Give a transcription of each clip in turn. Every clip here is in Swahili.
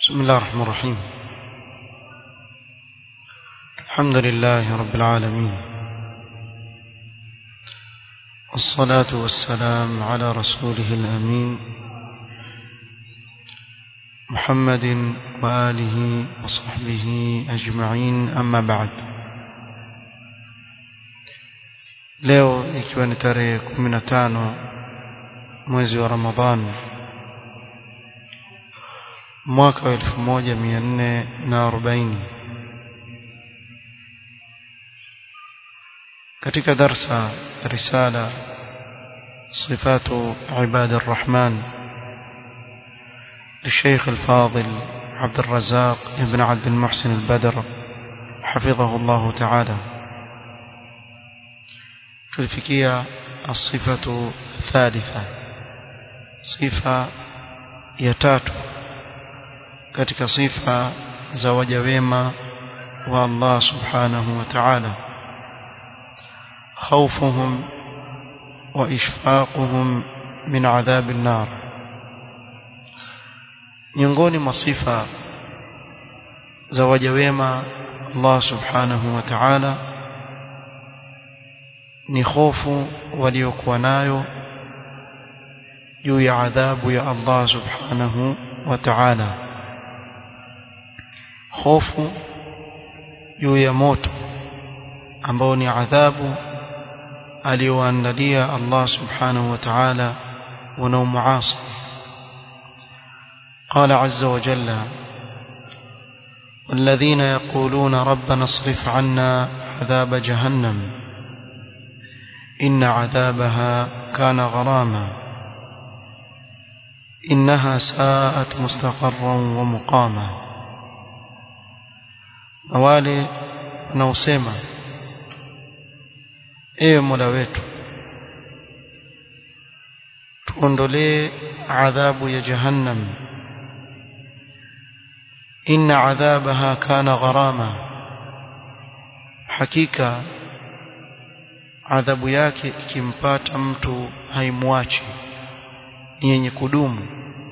بسم الله الرحمن الرحيم الحمد لله رب العالمين والصلاة والسلام على رسوله الأمين محمد وآله وصحبه أجمعين أما بعد leo ikiwa ni tarehe 15 mwezi wa Ramadhan mwaka wa 1440 katika darsa risala صفات عباد الرحمن للشيخ الفاضل عبد الرزاق ابن عبد المحسن البدر حفظه الله تعالى tulifikia الصفة الثالثة صفة ya tatu katika sifa za waja wema wa Allah subhanahu wa ta'ala خوفهم وإشفاقهم من عذاب النار miongoni mwa sifa za waja wema Allah subhanahu wa ta'ala ni hofu waliokuwa nayo juu ya adhabu ya Allah subhanahu wa ta'ala hofu juu ya moto ambao ni adhabu aliyoandalia Allah subhanahu wa ta'ala wanaomuasi قال عز وجل والذين يقولون ربنا اصرف عنا عذاب جهنم إن عذابها كان غراما إنها ساءت مستقرا ومقاما wale wanaosema ewe mola wetu tuondolee adhabu ya jahannam inna adhabaha kana gharama hakika adhabu yake ikimpata mtu haimwachi yenye kudumu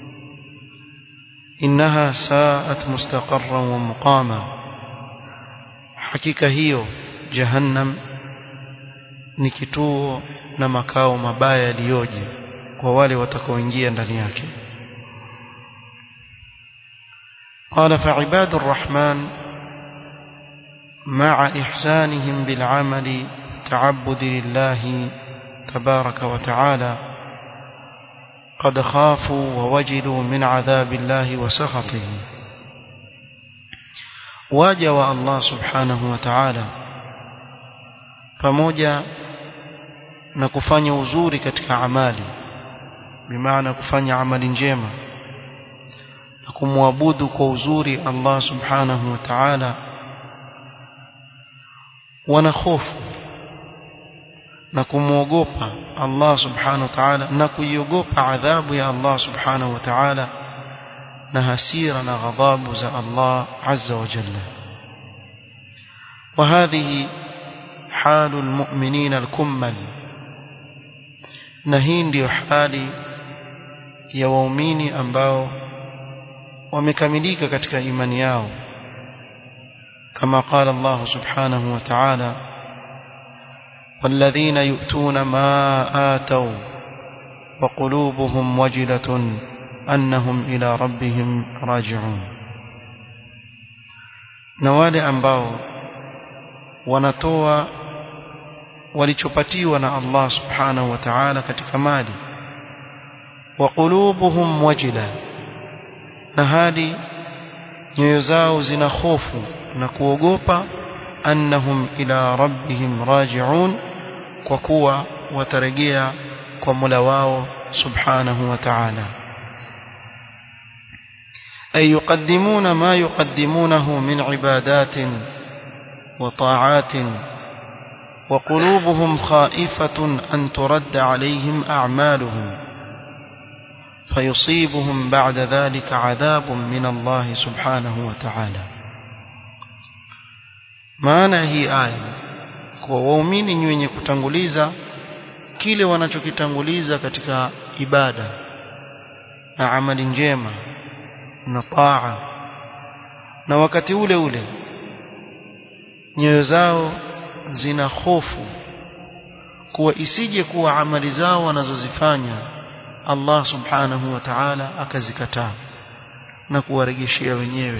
innaha saat mustaqarran wa muqama hakika hiyo jahannam ni kituo na makao mabaya yaliyoje kwa wale watakaoingia ndani yake قال فعباد الرحمن مع إحسانهم بالعمل تعبد لله تبارك وتعالى قد خافوا ووجلوا من عذاب الله وسخطه واجوا الله سبحانه وتعالى pamoja na kufanya uzuri katika amali bimaana kufanya amali njema na kumwabudu kwa uzuri Allah subhanahu wa ta'ala wana hofu na kumwogopa Allah subhanahu wa ta'ala na kuiogopa adhabu ya Allah subhanahu wa ta'ala na hasira na ghadhabu za Allah azza wa jalla وهذه حال المؤمنين الكمل na hii ndiyo hali ya waumini ambao wamekamilika katika imani yao kama قال الله سبحانه وتعالى والذين يؤتون ما آتوا وقلوبهم وجلة أنهم إلى ربهم راجعون نوالي ambao wanatoa walichopatiwa na Allah subhanahu wa ta'ala katika mali wa qulubuhum wajila na hali nyoyo zao zina hofu na kuogopa annahum ila rabbihim raji'un kwa kuwa watarejea kwa Mola wao subhanahu wa ta'ala ay yuqaddimuna ma yuqaddimunahu min ibadatin wa ta'atin وقلوبهم خائفة أن ترد عليهم أعمالهم فيصيبهم بعد ذلك عذاب من الله سبحانه وتعالى maana hii aya kwa waumini ni wenye kutanguliza kile wanachokitanguliza katika ibada na amali njema na taa na wakati ule ule nyoyo zao zina hofu kuwa isije kuwa amali zao wanazozifanya Allah subhanahu wa ta'ala akazikataa na kuwarejeshea wenyewe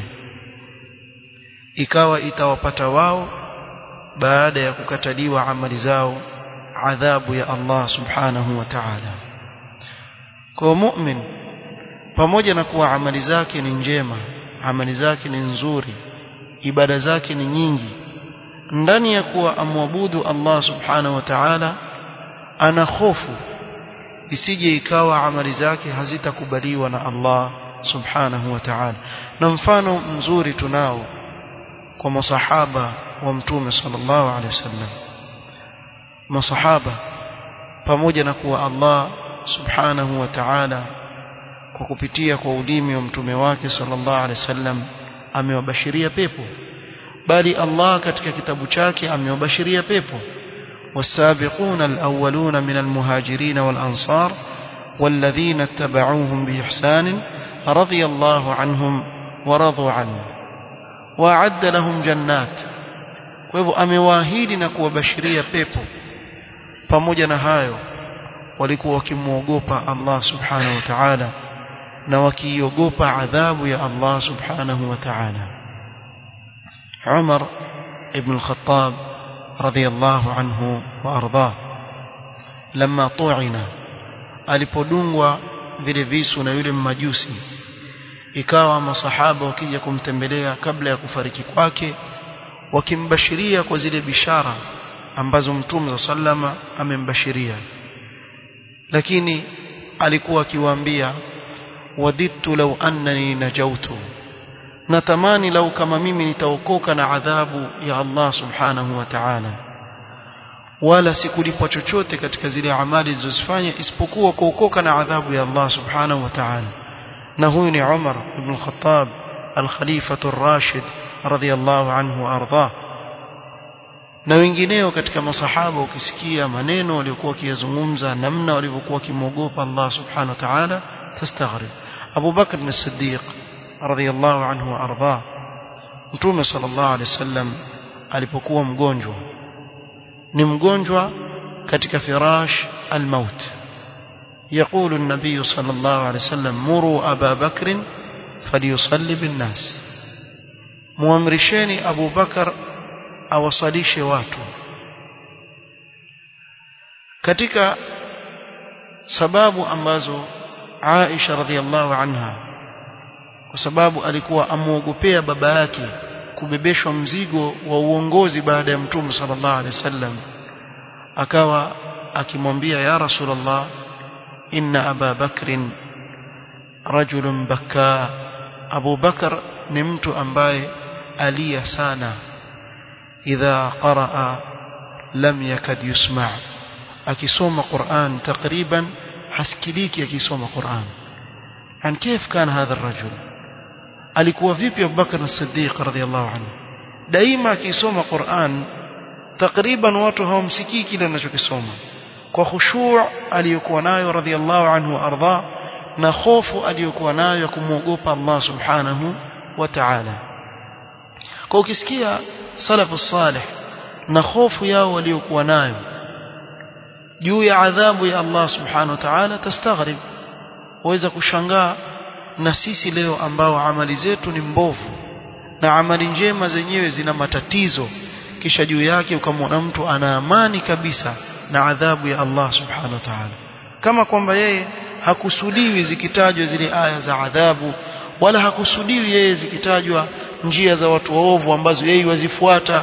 ikawa itawapata wao baada ya kukataliwa amali zao adhabu ya Allah subhanahu wa ta'ala kwa mu'min pamoja na kuwa amali zake ni njema amali zake ni nzuri ibada zake ni nyingi ndani ya kuwa amwabudu Allah subhanahu wa ta'ala ana hofu isije ikawa amali zake hazitakubaliwa na Allah subhanahu wa ta'ala na mfano mzuri tunao kwa masahaba wa mtume sallallahu alaihi wasallam masahaba pamoja na kuwa Allah subhanahu wa ta'ala kwa kupitia kwa ulimi wa mtume wake sallallahu alaihi wasallam amewabashiria pepo bali Allah katika kitabu chake amewabashiria pepo والسابقون الأولون من المهاجرين والأنصار والذين اتبعوهم بإحسان رضي الله عنهم ورضوا عنه وأعد لهم جنات وهو أمواهيد نكو بشرية بيبو pamoja na hayo walikuwa wakimwogopa Allah subhanahu wa ta'ala na wakiogopa adhabu ya Allah subhanahu wa ta'ala Umar ibn al-Khattab radiyallahu anhu wa ardhah lamma tu'ina alipodungwa vile visu na yule mmajusi ikawa masahaba wakija kumtembelea kabla ya kufariki kwake wakimbashiria kwa zile bishara ambazo mtume sallama amembashiria lakini alikuwa akiwaambia wadittu law annani najautu natamani lau kama mimi nitaokoka na adhabu ya Allah subhanahu wa ta'ala wala sikulipwa chochote katika zile amali zilizofanya isipokuwa kuokoka na adhabu ya Allah subhanahu wa ta'ala na huyu ni Umar ibn al-Khattab al-Khalifatu ar-Rashid radiyallahu anhu wa ardhah na wengineo katika masahaba ukisikia maneno waliokuwa wakiyazungumza namna walivyokuwa wakimwogopa Allah subhanahu wa ta'ala tastaghrib Abu Bakr as-Siddiq radiyallahu anhu wa ardhah Mtume sallallahu alaihi wasallam alipokuwa mgonjwa ni mgonjwa katika firash al-maut يقول النبي صلى الله عليه وسلم مروا أبا بكر فليصلي بالناس muamrisheni Abu Bakar awasalishe watu katika sababu ambazo Aisha radhiallahu anha kwa sababu alikuwa amuogopea baba yake kubebeshwa mzigo wa uongozi baada ya mtume sallallahu alaihi wasallam akawa akimwambia ya rasulullah inna aba bakrin rajulun bakka Abu Bakar ni mtu ambaye alia sana idha qaraa lam yakad yusma akisoma Qur'an takriban hasikiliki akisoma Qur'an an كيف كان هذا الرجل alikuwa vipi Abu Bakar as-Siddiq radhiyallahu anhu daima akisoma Qur'an takriban watu hawamsikii kile anachokisoma kwa khushu' aliyokuwa nayo radhiyallahu anhu arda na hofu aliyokuwa nayo ya kumwogopa Allah subhanahu wa ta'ala kwa ukisikia salafu salih na hofu yao waliokuwa nayo juu ya adhabu ya Allah subhanahu wa ta'ala tastaghrib waweza kushangaa na sisi leo ambao amali zetu ni mbovu na amali njema zenyewe zina matatizo kisha juu yake ukamwona mtu ana amani kabisa na adhabu ya Allah subhanahu wa ta'ala kama kwamba yeye hakusudiwi zikitajwa zile aya za adhabu wala hakusudiwi yeye zikitajwa njia za watu waovu ambazo yeye wazifuata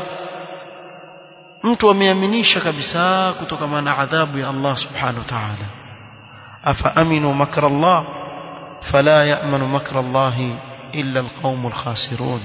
mtu ameaminisha kabisa kutokana na adhabu ya Allah subhanahu wa ta'ala afa aminu makra Allah fala ya'manu makra Allah illa alqaumul khasirun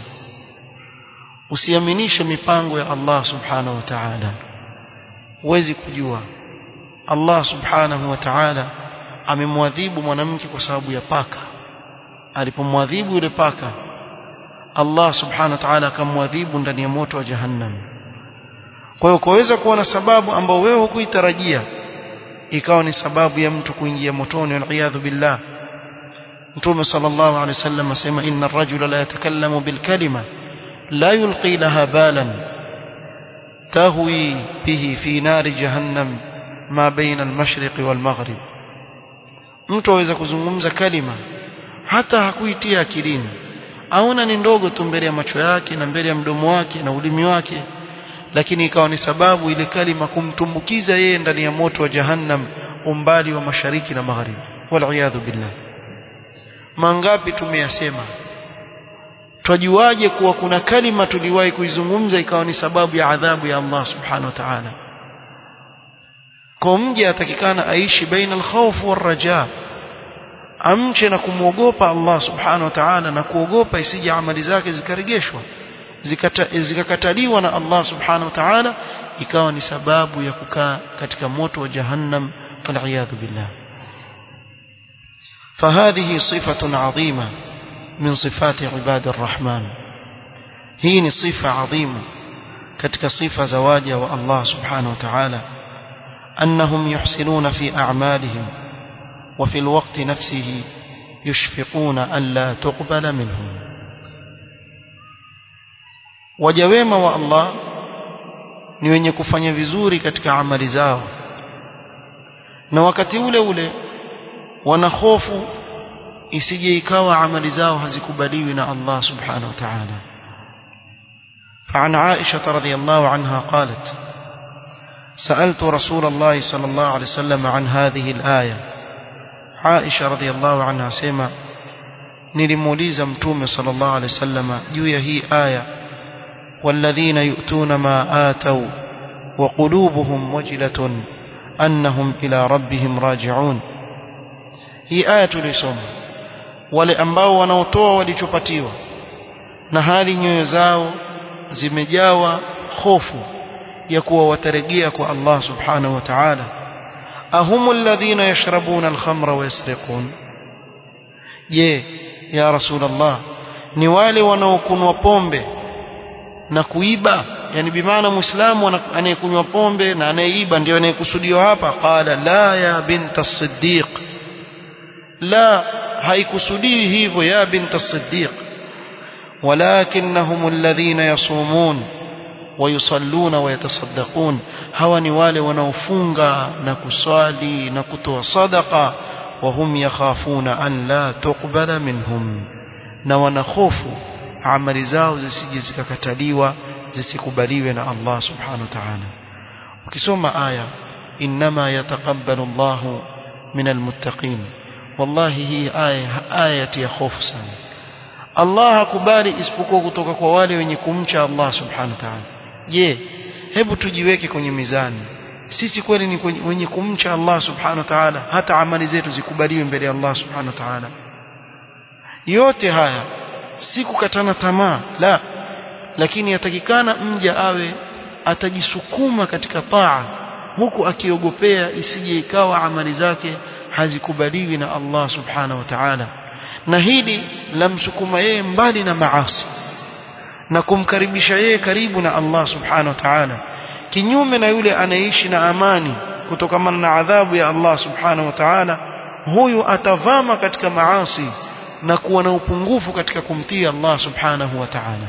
usiaminishe mipango ya Allah subhanahu wa ta'ala huwezi kujua Allah subhanahu wa ta'ala amemwadhibu mwanamke kwa sababu ya paka alipomwadhibu yule paka Allah subhanahu wa ta'ala akamwadhibu ndani ya moto wa jahannam kwa hiyo kuweza kuwa na sababu ambao wewe hukuitarajia ikawa ni sababu ya mtu kuingia motoni wal billah mtume sallallahu alaihi wasallam asema inna ar-rajula la yatakallamu bil kalima la yulqi laha balan tahwi bihi fi nari jahannam ma baina al-mashriq wal maghrib mtu aweza kuzungumza kalima hata hakuitia akilini aona ni ndogo tu mbele ya macho yake na mbele ya mdomo wake na ulimi wake lakini ikawa ni sababu ile kalima kumtumbukiza yeye ndani ya moto wa jahannam umbali wa mashariki na magharibi wal billah mangapi tumeyasema twajuaje kuwa kuna kalima tuliwahi kuizungumza ikawa ni sababu ya adhabu ya Allah subhanahu wa ta'ala kwa mja atakikana aishi baina alkhawf warraja amche na kumwogopa Allah subhanahu wa ta'ala na kuogopa isije amali zake zikarejeshwa zikakataliwa na Allah subhanahu wa ta'ala ikawa ni sababu ya kukaa katika moto wa jahannam wal billah فهذه صفة عظيمة من صفات عباد الرحمن هي صفة عظيمة كتك صفة زواجة والله سبحانه وتعالى أنهم يحسنون في أعمالهم وفي الوقت نفسه يشفقون ألا تقبل منهم wajawema wa Allah ni wenye kufanya vizuri katika amali zao na wakati ule ule wanahofu isije ikawa amali zao hazikubaliwi na Allah subhanahu wa ta'ala فعن عائشة رضي الله عنها قالت سألت رسول الله صلى الله عليه وسلم عن هذه الآية عائشة رضي الله عنها سيما نلموليز متوم صلى الله عليه وسلم جوية هي آية والذين يؤتون ما آتوا وقلوبهم وجلة أنهم إلى ربهم راجعون hii aya tulisoma wale ambao wanaotoa walichopatiwa na hali nyoyo zao zimejawa hofu ya kuwa watarejea kwa Allah subhanahu wa ta'ala ahum alladhina yashrabuna alkhamra wa yasriqun je ya rasulullah ni wale wanaokunwa pombe na kuiba yani bimaana muislamu anayekunywa pombe na anayeiba ndio anayekusudiwa hapa qala la ya binta as-siddiq لا haikusudii hivyo ya bint as-siddiq walakinnahum alladhina yasumun wayusalluna wayatasaddaqun hawa ni wale wanaofunga na kuswali na kutoa sadaqa wahum yakhafuna an la tuqbala minhum na wanahofu amali zao zisije zikakataliwa zisikubaliwe na Allah subhanahu wa ta'ala ukisoma aya inma yataqabbalu Allahu min almuttaqin wallahi hii aya aya ya hofu sana Allah hakubali isipokuwa kutoka kwa wale wenye kumcha Allah subhanahu wa ta'ala je hebu tujiweke kwenye mizani sisi kweli ni wenye kumcha Allah subhanahu wa ta'ala hata amali zetu zikubaliwe mbele ya Allah subhanahu wa ta'ala yote haya si kukatana tamaa la lakini yatakikana mja awe atajisukuma katika taa huku akiogopea isije ikawa amali zake hazikubaliwi na Allah subhanahu wa ta'ala na hili lamsukuma yeye mbali na maasi na kumkaribisha yeye karibu na Allah subhanahu wa ta'ala kinyume na yule anaishi na amani kutokana na adhabu ya Allah subhanahu wa ta'ala huyu atavama katika maasi na kuwa na upungufu katika kumtii Allah subhanahu wa ta'ala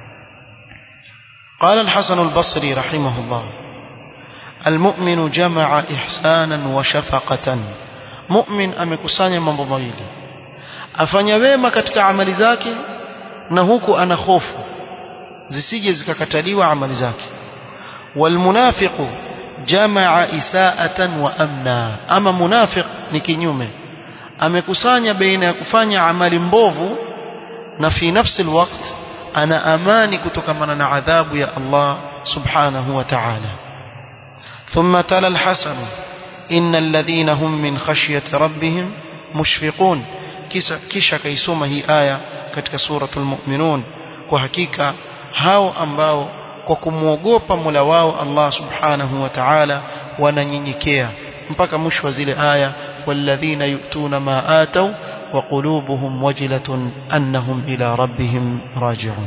قال الحسن البصري رحمه الله المؤمن جمع إحسانا وشفقة مؤمن amekusanya mambo mawili afanya wema katika amali zake na huku ana hofu zisije zikakataliwa amali zake walmunafiqu jamaa isaatan wa amna ama munafiq ni kinyume amekusanya baina ya kufanya amali mbovu na fi nafsi alwaqt ana amani kutokana na adhabu ya Allah subhanahu wa ta'ala ثم تلا الحسن إن الذين هم من خشية ربهم مشفقون kisha kaisoma hii aya katika suratul mu'minun kwa hakika hao ambao kwa kumwogopa Mola wao Allah subhanahu wa ta'ala wananyenyekea mpaka mwisho wa zile aya walladhina yu'tuna ma ataw wa qulubuhum wajilatun annahum ila rabbihim raji'un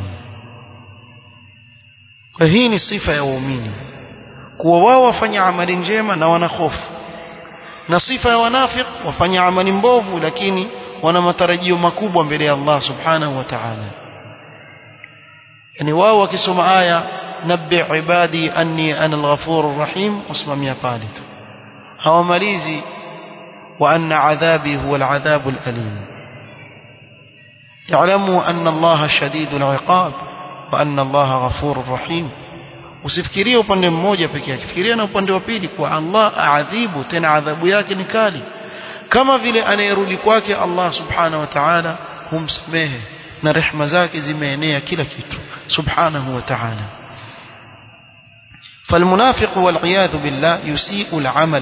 kwa hii ni sifa ya waumini kuwa wao wafanya amali njema na wana hofu na sifa ya wanafiq wafanya amali mbovu lakini wana matarajio makubwa mbele ya Allah subhanahu wa ta'ala yani wao wakisoma aya nabbi ibadi anni ana al-ghafurur rahim wasimamia pale tu hawamalizi wa anna adhabi huwa al-adhabu al-alim يعلموا أن الله شديد العقاب وأن الله غفور رحيم usifikirie upande mmoja pekee yake fikiria na upande wa pili kwa Allah aadhibu tena adhabu yake ni kali kama vile anayerudi kwake Allah subhanahu wa ta'ala humsamehe na rehema zake zimeenea kila kitu subhanahu wa ta'ala فالمنافق والعياذ بالله يسيء العمل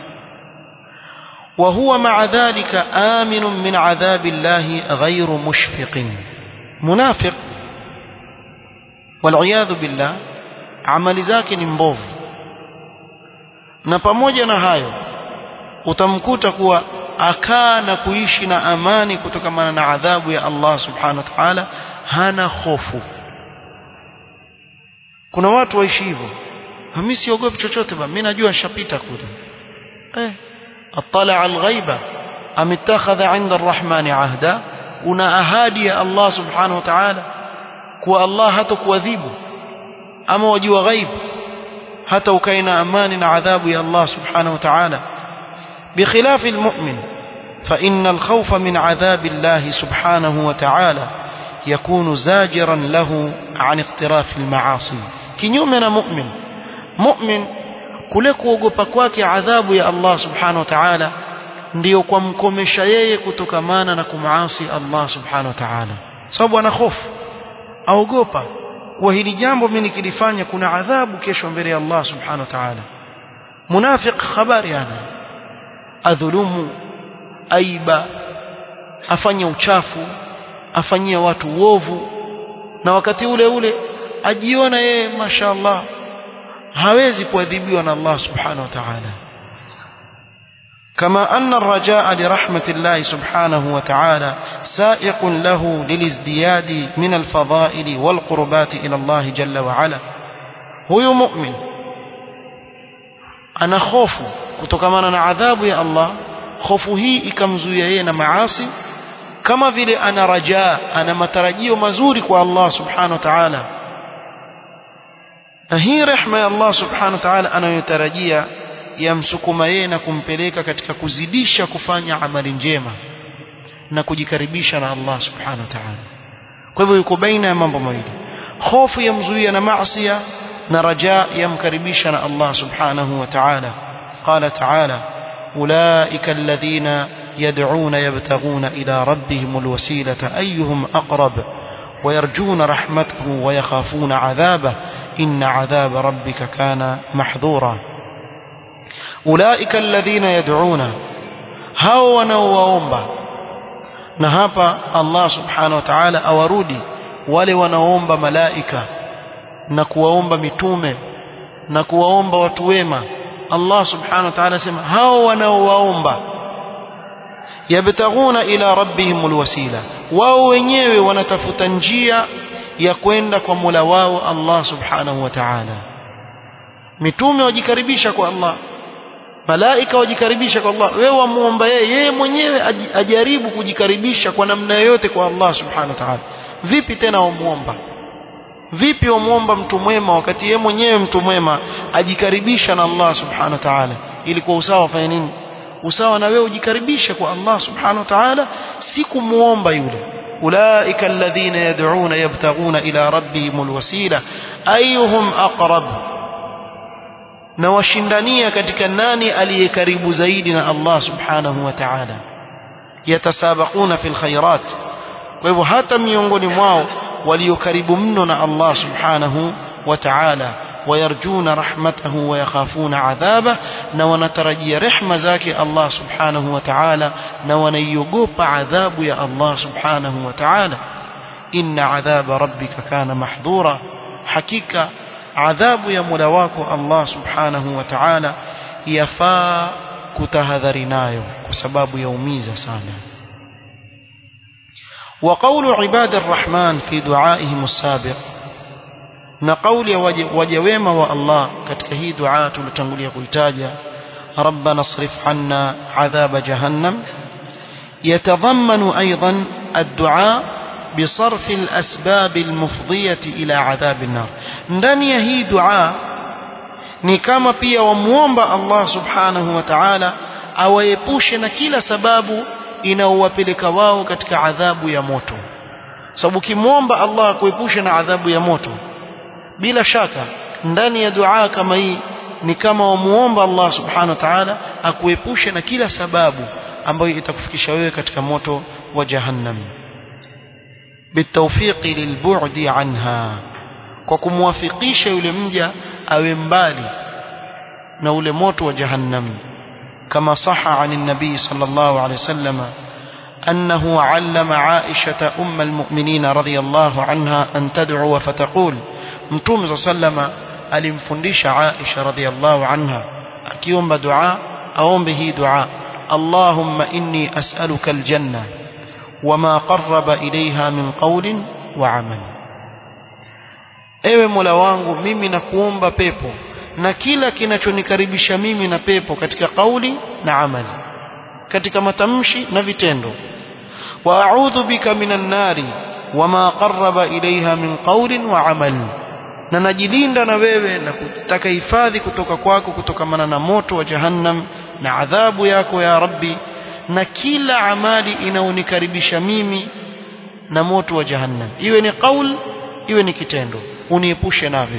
وهو مع ذلك آمن من عذاب الله غير مشفق منافق والعياذ بالله amali zake ni mbovu na pamoja na hayo utamkuta kuwa akaa na kuishi na amani kutokana na adhabu ya Allah subhanahu wa ta'ala hana hofu kuna watu waishi hivyo mimi siogopi chochote ba mimi najua nishapita kule eh atala alghaiba am ittakhadha 'inda arrahmani ahda una ahadi ya Allah subhanahu wa ta'ala kuwa Allah hatakuadhibu ama wajua ghaib hata ukaina amani na adhabu ya Allah subhanahu wa ta'ala بخلاف المؤمن فإن الخوف من عذاب الله سبحانه وتعالى يكون زاجرا له عن اقتراف المعاصي كنيومنا مؤمن مؤمن kule kuogopa kwake adhabu ya Allah subhanahu wa ta'ala ndiyo kwa mkomesha yeye kutokamana na kumaasi Allah subhanahu wa ta'ala sababu ana hofu aogopa kwa hili jambo mimi nikilifanya kuna adhabu kesho mbele ya Allah subhanahu wa ta'ala munafiq habari ana adhulumu aiba afanye uchafu afanyie watu uovu na wakati ule ule ajiona yeye mashallah hawezi kuadhibiwa na Allah subhanahu wa ta'ala كما أن الرجاء لرحمة الله سبحانه وتعالى سائق له للازدياد من الفضائل والقربات إلى الله جل وعلا هو مؤمن أنا خوف kutokana na adhabu ya Allah hofu hii ikamzuia yeye na maasi kama vile ana rajaa ana matarajio mazuri kwa Allah subhanahu wa ta'ala na hii rehma ya Allah subhanahu wa ta'ala anayotarajia yamsukuma yeye na kumpeleka katika kuzidisha kufanya amali njema na kujikaribisha na Allah subhanahu wa ta'ala kwa hivyo yuko baina ya mambo mawili hofu yamzuia na maasi na rajaa yamkaribisha na Allah subhanahu wa ta'ala قال تعالى أولئك الذين يدعون يبتغون إلى ربهم الوسيلة أيهم أقرب ويرجون رحمته ويخافون عذابه إن عذاب ربك كان محذورا أولئك الذين يدعون هاو wanaowaomba na hapa Allah subhanahu wa ta'ala awarudi wale wanaoomba malaika na kuwaomba mitume na kuwaomba watu wema Allah subhanahu wa ta'ala sema hao wanaowaomba yabtaghuna ila rabbihim alwasila wao wenyewe wanatafuta njia ya kwenda kwa Mola wao Allah subhanahu wa ta'ala mitume wajikaribisha kwa Allah malaika wajikaribisha kwa Allah wewe wamuomba yeye yeye mwenyewe ajaribu kujikaribisha kwa namna yoyote kwa Allah subhanahu wa ta'ala vipi tena wamuomba vipi wamuomba mtu mwema wakati yeye mwenyewe mtu mwema ajikaribisha na Allah subhanahu wa ta'ala ili kwa usawa afanye nini usawa na wewe ujikaribishe kwa Allah subhanahu wa ta'ala si kumuomba yule ulaika alladhina yad'una yabtaghuna ila rabbihim alwasila ayuhum aqrab na washindania katika nani aliye karibu zaidi na Allah subhanahu wa ta'ala yatasabaquna fil khairat kwa hivyo hata miongoni mwao walio karibu mno na Allah subhanahu wa ta'ala ويرجون رحمته ويخافون عذابه na wanatarajia rehma zake Allah subhanahu wa ta'ala na wanaiogopa adhabu ya Allah subhanahu wa ta'ala inna adhaba rabbika kana mahdhura hakika adhabu ya Mola wako Allah subhanahu wa ta'ala yafaa kutahadhari nayo kwa sababu yaumiza sana وقول عباد الرحمن في دعائهم السابق na kauli ya waja wema wa Allah katika hii dua tulitangulia kuitaja rabbana srif anna adhaba jahannam يتضمن أيضا الدعاء بصرف الأسباب المفضية إلى عذاب النار ndani ya hii dua ni kama pia wamuomba Allah subhanahu wa ta'ala awaepushe na kila sababu inaowapeleka wao katika adhabu ya moto sababu kimwomba Allah akuepushe na adhabu ya moto bila shaka ndani ya dua kama hii ni kama wamuomba Allah subhanahu wa ta'ala akuepushe na kila sababu ambayo itakufikisha wewe katika moto wa jahannam bitawfiqi lilbu'di anha kwa kumwafikisha yule mja awe mbali na ule moto wa jahannam kama saha anin nabii sallallahu alayhi wasallam أنه علم عائشة أم المؤمنين رضي الله عنها أن تدعو فتقول متوم صلى الله عليه وسلم alimfundisha Aisha radhiallahu anha akiomba dua aombe hii dua Allahumma inni as'aluka aljanna wama qarraba ilayha min qawlin wa amal Ewe Mola wangu mimi nakuomba pepo na kila kinachonikaribisha mimi na pepo katika kauli na amali katika matamshi na vitendo wa a'udhu bika minan nari wama qarraba ilayha min qawlin wa amal na najilinda na wewe na kutaka hifadhi kutoka kwako kutokamana na moto wa jahannam na adhabu yako ya rabbi na kila amali inaonikaribisha mimi na moto wa jahannam iwe ni qaul iwe ni kitendo uniepushe navyo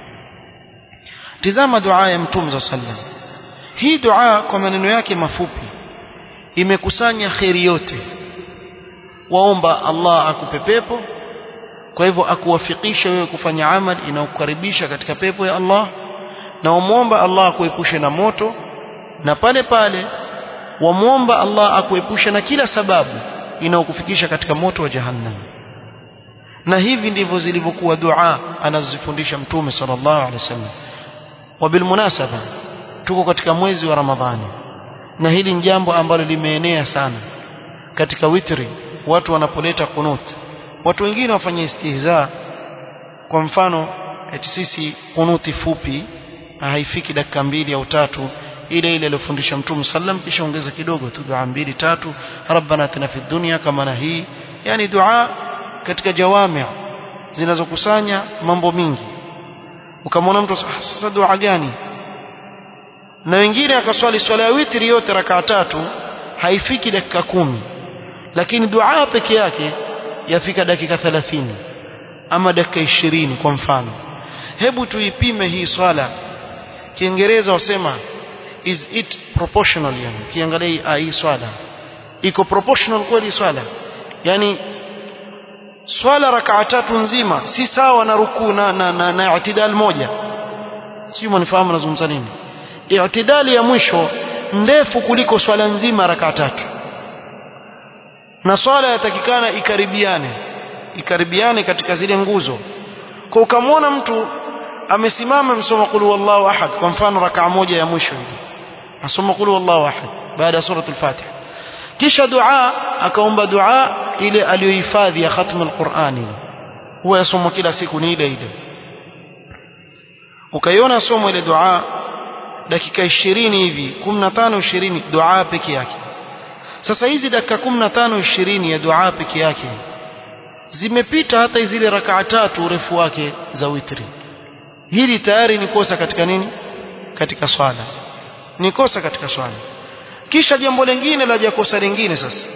tizama dua ya mtume za sallam hii dua kwa maneno yake mafupi imekusanya kheri yote waomba Allah akupe pepo kwa hivyo akuwafikisha wewe kufanya amali inayokukaribisha katika pepo ya Allah na umwomba Allah akuepushe na moto na pale pale wamwomba Allah akuepushe na kila sababu inayokufikisha katika moto wa jahannam na hivi ndivyo zilivyokuwa dua anazifundisha mtume sallallahu alaihi wasallam wabilmunasaba tuko katika mwezi wa ramadhani na hili ni jambo ambalo limeenea sana katika witri watu wanapoleta kunut watu wengine wafanya istihza kwa mfano eti sisi kunuti fupi haifiki dakika mbili au tatu ile ile aliyofundisha mtume sallam kisha ongeza kidogo tu dua mbili tatu rabbana atina fid dunya kama na hii yani dua katika jawami zinazokusanya mambo mingi ukamwona mtu sasa dua gani na wengine akaswali swala ya witri yote rakaa tatu haifiki dakika kumi lakini dua peke yake yafika dakika 30 ama dakika 20 kwa mfano hebu tuipime hii swala kiingereza wasema is it proportional yani kiangalia hii swala iko proportional kweli swala yani swala rakaa tatu nzima si sawa na rukuu na, na, na, na itidal moja sio mnifahamu nazungumza nini itidali ya mwisho ndefu kuliko swala nzima rakaa tatu na swala yatakikana ikaribiane ikaribiane katika zile nguzo kwa ukamwona mtu amesimama msoma qul huwallahu ahad kwa mfano rakaa moja ya mwisho hivi asoma qul huwallahu ahad baada ya suratul fatiha kisha dua akaomba dua ile aliyohifadhi ya khatm alqurani huwa yasoma kila siku ni ile ile ukaiona somo ile dua dakika 20 hivi 15 20 dua peke yake sasa hizi dakika 15 20 ya dua peke yake zimepita hata zile rakaa tatu urefu wake za witri hili tayari ni kosa katika nini katika swala ni kosa katika swala kisha jambo lingine la kosa lingine sasa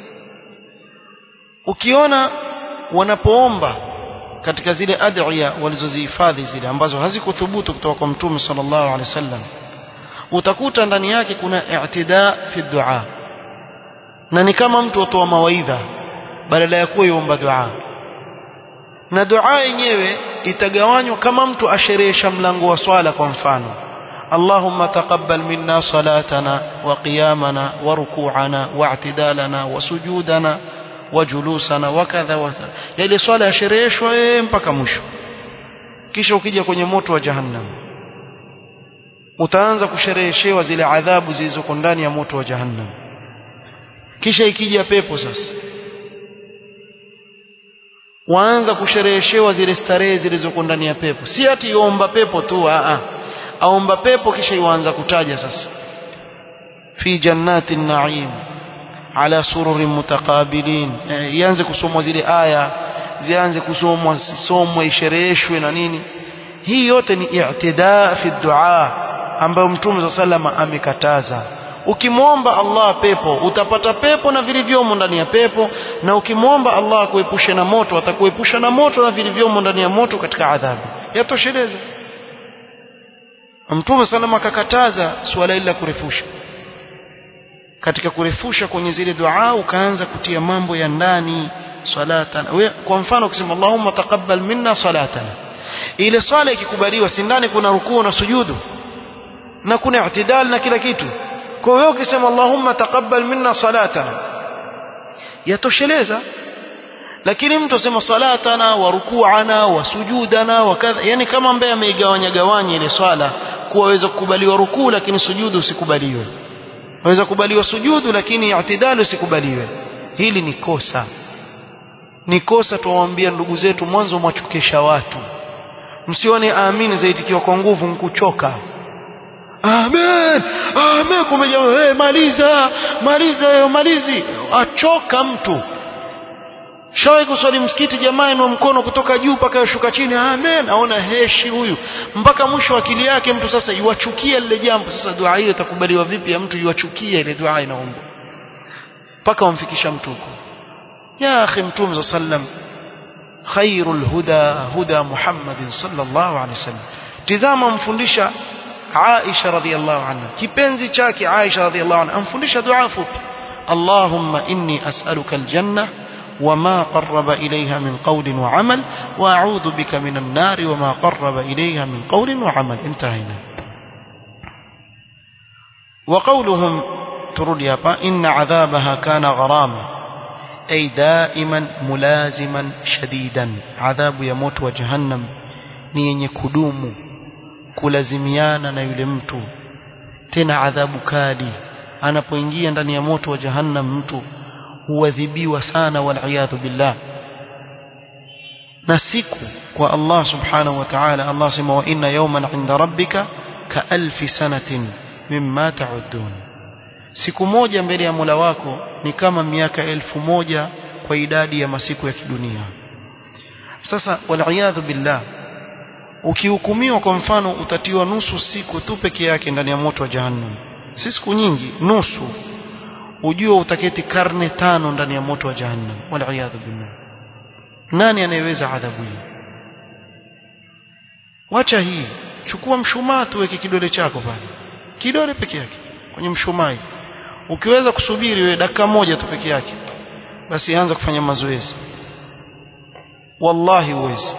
ukiona wanapoomba katika zile adhiya walizozihifadhi zile ambazo hazikuthubutu kutoka kwa mtume sallallahu alaihi wasallam utakuta ndani yake kuna i'tida fi dua na ni kama mtu atoa mawaidha badala ya kuwa yomba dua na dua yenyewe itagawanywa kama mtu asherehesha mlango wa swala kwa mfano اللهم تقبل منا صلاتنا وقيامنا وركوعنا واعتدالنا وسجودنا وجلوسنا وكذا وكذا ile swala yashereheshwa mpaka mwisho kisha ukija kwenye moto wa jahannam utaanza kushereheshewa zile adhabu zilizoko ndani ya moto wa jahannam kisha ikija pepo sasa waanza kushereheshewa zile starehe zilizoko ndani ya pepo si ati iomba pepo tu a a aomba pepo kisha iwaanza kutaja sasa fi jannatin na'im ala sururin mutakabilin eh, ianze kusomwa zile aya zianze kusomwa somwe ishereheshwe na nini hii yote ni i'tidaa fi dua ambayo mtume sa salama amekataza ukimwomba Allah pepo utapata pepo na vilivyomo ndani ya pepo na ukimwomba Allah akuepushe na moto atakuepusha na moto na vilivyomo ndani ya moto katika adhabu yatosheleza mtume salama akakataza suala hili la kurefusha katika kurefusha kwenye zile dua ukaanza kutia mambo ya ndani salatana we kwa mfano ukisema Allahumma taqabbal minna salatana ile swala ikikubaliwa si ndani kuna rukuu na sujudu na kuna i'tidal na kila kitu kwa hiyo ukisema Allahumma taqabbal minna salatana yatosheleza lakini mtu asema salatana wa rukuana wa sujudana wa kadha yani kama ambaye ameigawanya gawanya ile swala kuwa waweza kukubaliwa rukuu lakini sujudu usikubaliwe waweza kubaliwa sujudu lakini i'tidal usikubaliwe hili ni kosa ni kosa tuwaambia ndugu zetu mwanzo mwachukisha watu msione amini zaitikiwa kwa nguvu nkuchoka amen amen kumbe jamaa hey, maliza maliza hiyo malizi achoka mtu shawahi kuswali msikiti jamaa inua mkono kutoka juu mpaka yashuka chini amen aona heshi huyu mpaka mwisho akili yake mtu sasa iwachukia lile jambo sasa dua hiyo itakubaliwa vipi ya mtu iwachukia ile dua inaombwa mpaka wamfikisha mtu huko ya akhi mtume sallam khairul huda huda muhammadin sallallahu alaihi wasallam tizama mfundisha Aisha radhiallahu anha kipenzi chake Aisha radhiallahu anha amfundisha dua fupi Allahumma inni as'aluka aljanna وما قرب إليها من قول وعمل وأعوذ بك من النار وما قرب إليها من قول وعمل انتهينا وقولهم ترولي إن عذابها كان غراما أي دائما ملازما شديدا عذاب يموت وجهنم نين يكدوم kulazimiana na yule mtu tena adhabu kali anapoingia ndani ya moto wa jahannam mtu huadhibiwa sana waliyadhu billah na siku kwa Allah subhanahu wa ta'ala Allah sema wa inna yawman 'inda rabbika ka alfi sanatin mimma ta'udun siku moja mbele ya Mola wako ni kama miaka elfu moja kwa idadi ya masiku ya kidunia sasa waliyadhu billah ukihukumiwa kwa mfano utatiwa nusu siku tu peke yake ndani ya moto wa jahannam si siku nyingi nusu ujue utaketi karne tano ndani ya moto wa jahannam waliyadhu billah nani anayeweza adhabu hii wacha hii chukua mshumaa tuweke kidole chako pale kidole peke yake kwenye mshumaa ukiweza kusubiri wewe dakika moja tu peke yake basi anza kufanya mazoezi wallahi uwezi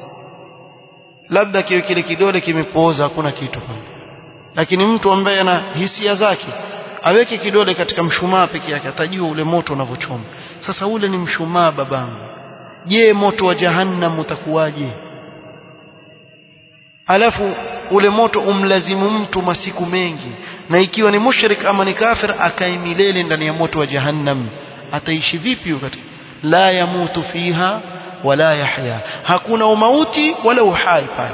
labda kiwe kile kidole kimepooza hakuna kitu pale lakini mtu ambaye ana hisia zake aweke kidole katika mshumaa peke yake atajua ule moto unavyochoma sasa ule ni mshumaa babangu je moto wa jahannam utakuwaje alafu ule moto umlazimu mtu masiku mengi na ikiwa ni mushrik ama ni kafir akae milele ndani ya moto wa jahannam ataishi vipi wakati la yamutu fiha wala yahya hakuna umauti wala uhai pale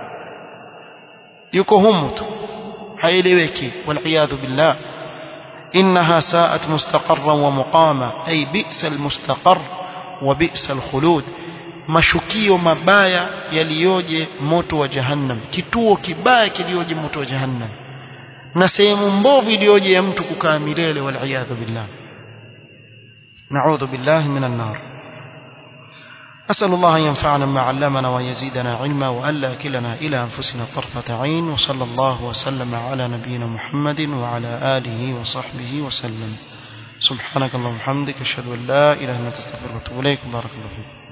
yuko humu tu haieleweki wal billah إنها ساءت مستقرا ومقاما أي بئس المستقر وبئس الخلود mashukio mabaya yaliyoje moto wa jahannam kituo kibaya kilioje moto wa jahannam na sehemu mbovu iliyoje ya mtu kukaa milele waliyadhu billah naudhu billahi minan nar أسأل الله أن ينفعنا ما علمنا ويزيدنا علما وألا كلنا إلى أنفسنا طرفة عين وصلى الله وسلم على نبينا محمد وعلى آله وصحبه وسلم سبحانك اللهم وبحمدك أشهد أن لا إله إلا أنت أستغفرك وأتوب إليك بارك الله فيك